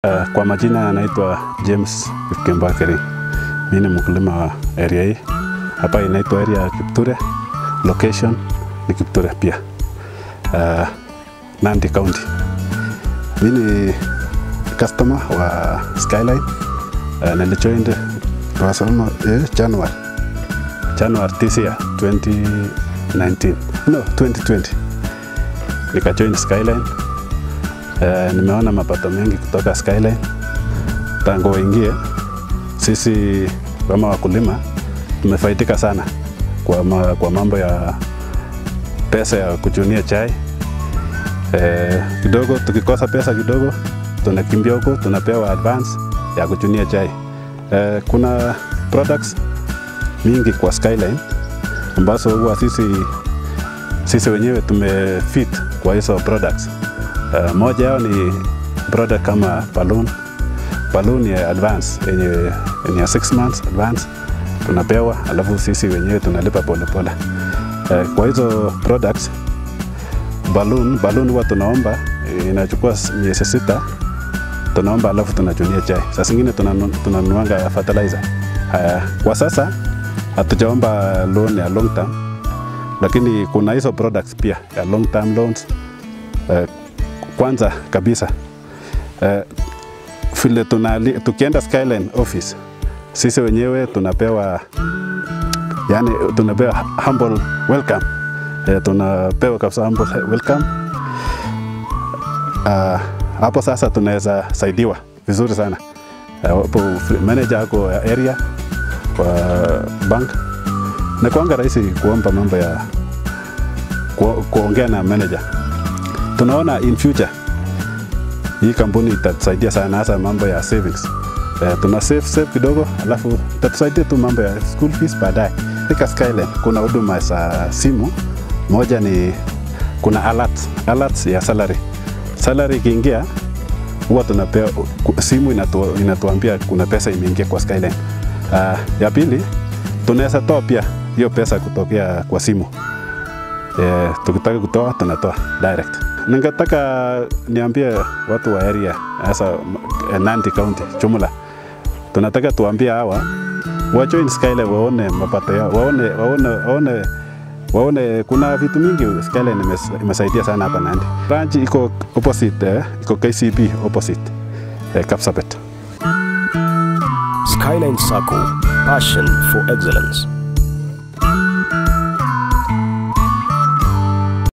Uh, kwa majina anaitwa James Kipkembakeri. Mimi ni mkulima wa area hii. Hapa inaitwa area ya Kipture. Location ni Kipture pia. Uh, Nandi County. Mimi ni customer wa Skyline. Uh, nilijoined tunasema eh, January. January this year 2019. No, 2020. Nikajoin Skyline. Uh, nimeona mapato mengi kutoka Skyline tangu waingie. Sisi kama wakulima tumefaidika sana kwa, ma, kwa mambo ya pesa ya kuchunia chai eh, kidogo. Tukikosa pesa kidogo, tunakimbia huko tunapewa advance ya kuchunia chai eh, kuna products mingi kwa Skyline ambazo huwa sisi, sisi wenyewe tumefit kwa hizo products. Uh, moja yao ni product kama balloon balloon ya advance yenye yenye ya 6 months advance tunapewa, alafu sisi wenyewe tunalipa polepole. Uh, kwa hizo products balloon balloon huwa tunaomba inachukua miezi sita tunaomba, alafu tunachunia chai. Saa zingine tunanunuanga fertilizer. Uh, kwa sasa hatujaomba loan ya long term, lakini kuna hizo products pia ya long term loans uh, kwanza kabisa uh, vile tunali, tukienda Skyline office sisi wenyewe tunapewa yani, tunapewa humble welcome uh, tunapewa kabisa humble welcome uh, hapo sasa tunaweza saidiwa vizuri sana hapo uh, manager ako area kwa bank na kwanga rahisi kuomba mambo ya ku, kuongea na manager tunaona in future hii kampuni itatusaidia sana hasa mambo ya savings. Uh, tuna save save kidogo, alafu itatusaidia tu mambo ya school fees baadaye. Katika Skyline kuna huduma za simu, moja ni kuna alert, alerts ya salary. Salary ikiingia huwa tunapewa simu inatu, inatuambia kuna pesa imeingia kwa Skyline. Uh, ya pili tunaweza toa pia hiyo pesa kutokea kwa simu. Uh, tukitaka kutoa tunatoa direct. Ningetaka niambie watu wa area hasa Nandi County jumla, tunataka tuambie hawa wajoin Skyline waone mapato yao, waone, waone, waone, waone kuna vitu mingi Skyline imesaidia sana hapa Nandi. Branch iko opposite, eh, iko KCB opposite eh, Kapsabet. Skyline Sacco, passion for excellence.